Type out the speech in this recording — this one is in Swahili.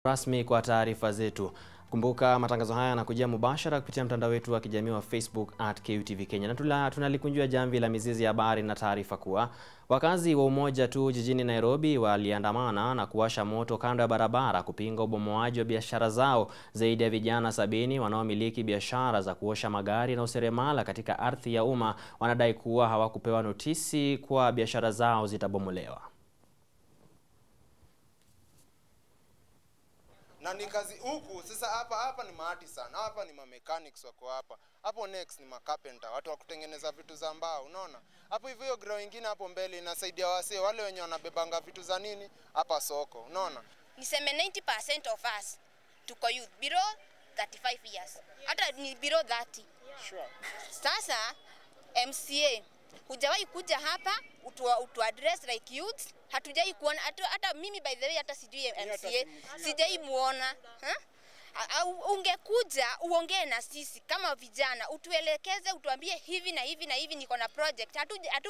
rasmi kwa taarifa zetu. Kumbuka matangazo haya yanakujia mubashara kupitia mtandao wetu wa kijamii wa Facebook at KUTV Kenya, na tunalikunjua jamvi la mizizi ya habari na taarifa kuwa wakazi wa Umoja tu jijini Nairobi waliandamana na kuwasha moto kando ya barabara kupinga ubomoaji wa biashara zao. Zaidi ya vijana sabini wanaomiliki biashara za kuosha magari na useremala katika ardhi ya umma wanadai kuwa hawakupewa notisi kwa biashara zao zitabomolewa. na ni kazi huku sasa. Hapa hapa ni maartisan, hapa ni mamechanics wako hapa. Hapo next ni macarpenter, watu wa kutengeneza vitu za mbao, unaona hapo hivyo. Hiyo grow ingine hapo mbele inasaidia wasee wale wenye wanabebanga vitu za nini hapa soko, unaona. Niseme 90% of us tuko youth below 35 years, hata ni below 30. Sure. Sasa MCA hujawahi kuja hapa utu, utu address like youth, hatujai kuona hata, hata mimi by the way hata sijui MCA sijai muona ha? Ungekuja uongee na sisi kama vijana, utuelekeze, utuambie hivi na hivi na hivi, niko na project hatu, hatu